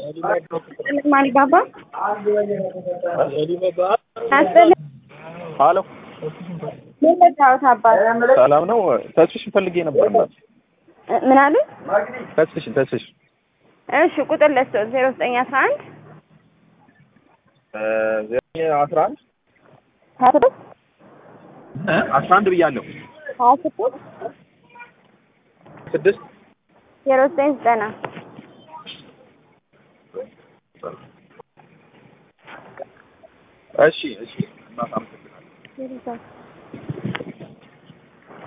ማን ባባ ሀሎ ምን ልታወት አባት ሰላም ነው። ተስፍሽን ፈልጌ ነበር። እናት ምን አሉ? ተስፍሽን ተስፍሽ እሺ ቁጥር ለስቶ ዜሮ ዘጠኝ አስራ አንድ ዘጠኝ አስራ አንድ ሀያ ስድስት አስራ አንድ ብያለሁ። ሀያ ስድስት ስድስት ዜሮ ዘጠኝ ዘጠና እሺ እሺ እናት አመሰግናለሁ።